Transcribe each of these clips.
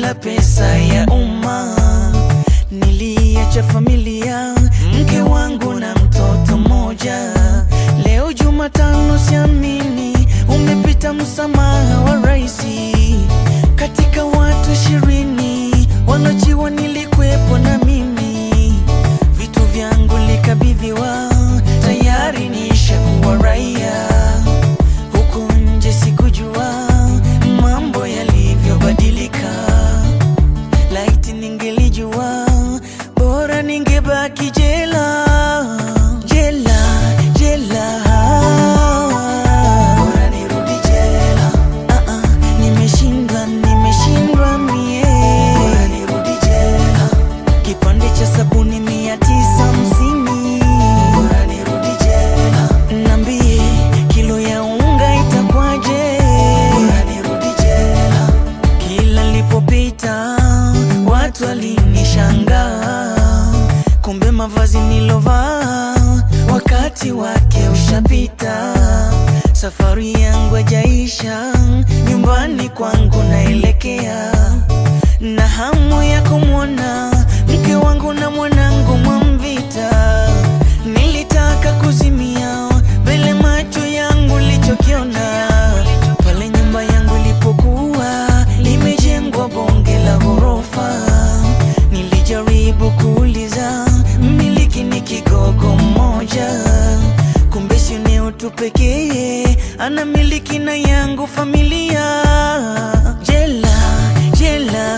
kula pesa ya umma. Niliacha familia, mke wangu na mtoto mmoja. Leo Jumatano, siamini umepita msamaha wa raisi. Katika watu ishirini walojiwa nilikwepo na mimi, vitu vyangu likabidhiwa, tayari nishakuwa raia. Huku nje sikujua mambo yalivyobadilika. Laiti ningelijua, bora ningebaki jela, jela, jela. Bora nirudi jela. Ah, ah, nimeshindwa, nimeshindwa mie. Bora nirudi jela. Kipande cha sabuni mia tisa hamsini. Bora nirudi jela. Nambie kilo ya unga itakwaje? Bora nirudi jela. Kila nilipopita watu walinishangaa, kumbe mavazi nilovaa wakati wake ushapita. Safari yangu hajaisha, nyumbani kwangu naelekea, na hamu ya kumwona mke wangu na mwanangu Mwamvita. Nilitaka kuzimia mbele macho yangu lichokiona pale nyumba yangu ilipokuwa limejengwa bonge la ghorofa. Nilijaribu kuuliza mmiliki ni kigogo mmoja, kumbe si eneo tu pekee anamiliki na yangu familia. Jela, jela,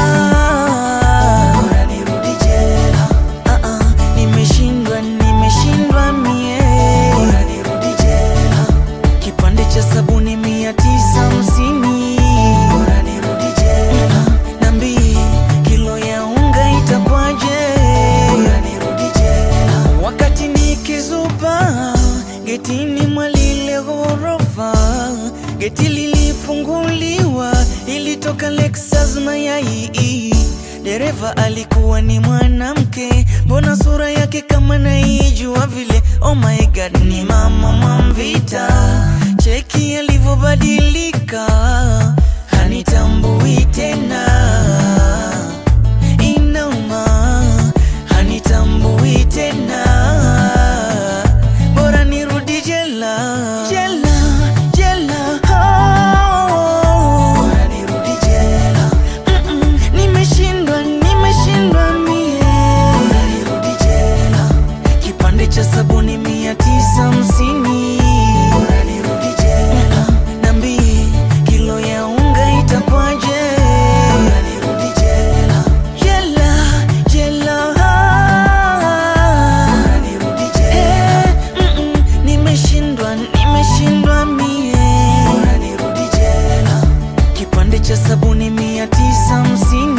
bora nirudi jela. Ah, ah, nimeshindwa, nimeshindwa mie, bora nirudi jela. Kipande cha sabuni mia tisa hamsini. Bora nirudi jela. Nambie kilo ya unga itakwaje? Bora nirudi jela. Wakati nikizuba getini mwa lile ghorofa, geti lilifunguliwa, ilitoka Lexus mayai. Dereva alikuwa ni mwanamke, mbona sura yake kama naijua vile. Oh my god, ni mama Mwamvita, cheki alivyobadilika, hanitambui tena, inauma, hanitambui tena, bora nirudi jela, jela, jela, oh. bora nirudi jela. Mm-mm, nimeshindwa, nimeshindwa mie, bora nirudi jela. Kipande cha sabuni mia tisa hamsini. Bora nirudi jela. Nambie kilo ya unga itakwaje? Bora nirudi jela. Jela, jela. Bora nirudi jela. Mm-mm, nimeshindwa, nimeshindwa mie. Bora nirudi jela. Kipande cha sabuni mia tisa hamsini.